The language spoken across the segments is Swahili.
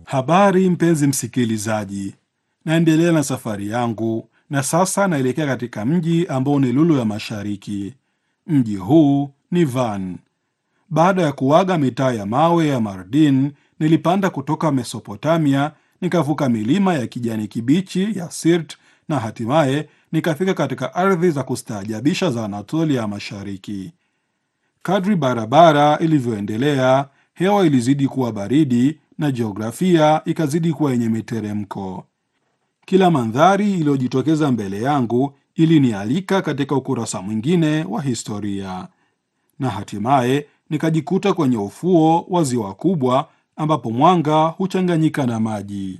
Habari mpenzi msikilizaji, naendelea na safari yangu na sasa naelekea katika mji ambao ni lulu ya mashariki. Mji huu ni Van. Baada ya kuaga mitaa ya mawe ya Mardin, nilipanda kutoka Mesopotamia, nikavuka milima ya kijani kibichi ya Sirt na hatimaye nikafika katika ardhi za kustaajabisha za Anatolia ya mashariki. Kadri barabara ilivyoendelea, hewa ilizidi kuwa baridi na jiografia ikazidi kuwa yenye miteremko. Kila mandhari iliyojitokeza mbele yangu ilinialika katika ukurasa mwingine wa historia, na hatimaye nikajikuta kwenye ufuo wa ziwa kubwa ambapo mwanga huchanganyika na maji.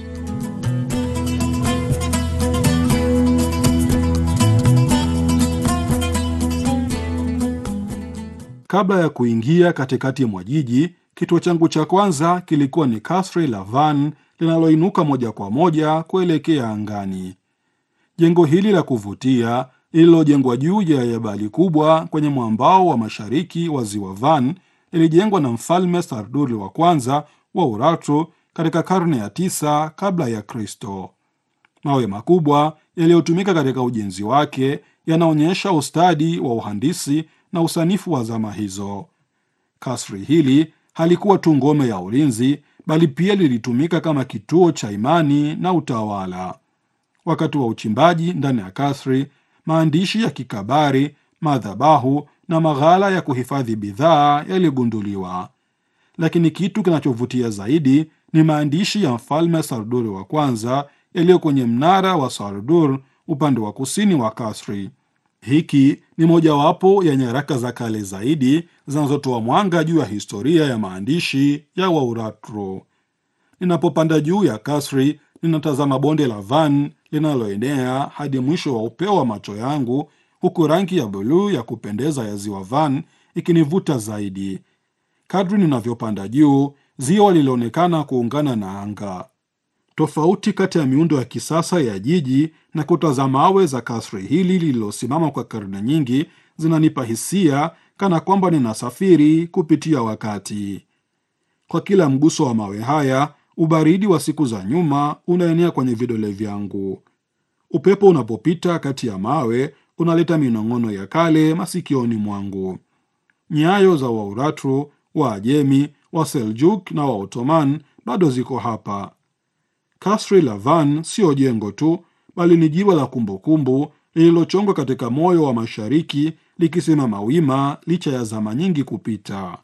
Kabla ya kuingia katikati mwa jiji, kituo changu cha kwanza kilikuwa ni kasri la Van linaloinuka moja kwa moja kuelekea angani. Jengo hili la kuvutia lililojengwa juu ya jabali kubwa kwenye mwambao wa mashariki wa ziwa Van lilijengwa na mfalme Sarduri wa kwanza wa Urartu katika karne ya tisa kabla ya Kristo. Mawe makubwa yaliyotumika katika ujenzi wake yanaonyesha ustadi wa uhandisi na usanifu wa zama hizo. Kasri hili halikuwa tu ngome ya ulinzi, bali pia lilitumika kama kituo cha imani na utawala. Wakati wa uchimbaji ndani ya kasri, maandishi ya kikabari, madhabahu na maghala ya kuhifadhi bidhaa yaligunduliwa. Lakini kitu kinachovutia zaidi ni maandishi ya mfalme Sarduri wa kwanza yaliyo kwenye mnara wa Sardur upande wa kusini wa kasri. Hiki ni mojawapo ya nyaraka za kale zaidi zinazotoa mwanga juu ya historia ya maandishi ya Wauratro. Ninapopanda juu ya kasri, ninatazama bonde la Van linaloenea hadi mwisho wa upeo wa macho yangu, huku rangi ya buluu ya kupendeza ya ziwa Van ikinivuta zaidi. Kadri ninavyopanda juu, ziwa lilionekana kuungana na anga. Tofauti kati ya miundo ya kisasa ya jiji na kuta za mawe za kasri hili lililosimama kwa karne nyingi zinanipa hisia kana kwamba ninasafiri kupitia wakati. Kwa kila mguso wa mawe haya, ubaridi wa siku za nyuma unaenea kwenye vidole vyangu. Upepo unapopita kati ya mawe unaleta minong'ono ya kale masikioni mwangu. Nyayo za Wauratru, Waajemi, Waseljuk na Waotoman bado ziko hapa. Kasri la Van siyo jengo tu, bali ni jiwe la kumbukumbu lililochongwa katika moyo wa mashariki, likisimama wima licha ya zama nyingi kupita.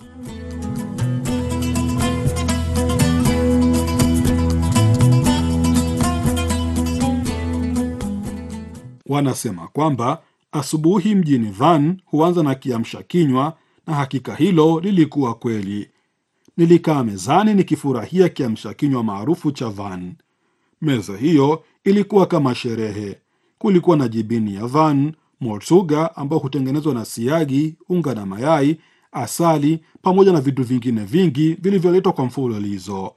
Wanasema kwamba asubuhi mjini Van huanza na kiamsha kinywa, na hakika hilo lilikuwa kweli. Nilikaa mezani nikifurahia kiamsha kinywa maarufu cha Van. Meza hiyo ilikuwa kama sherehe. Kulikuwa na jibini ya Van, morsuga ambao hutengenezwa na siagi, unga na mayai, asali, pamoja na vitu vingine vingi vilivyoletwa kwa mfululizo.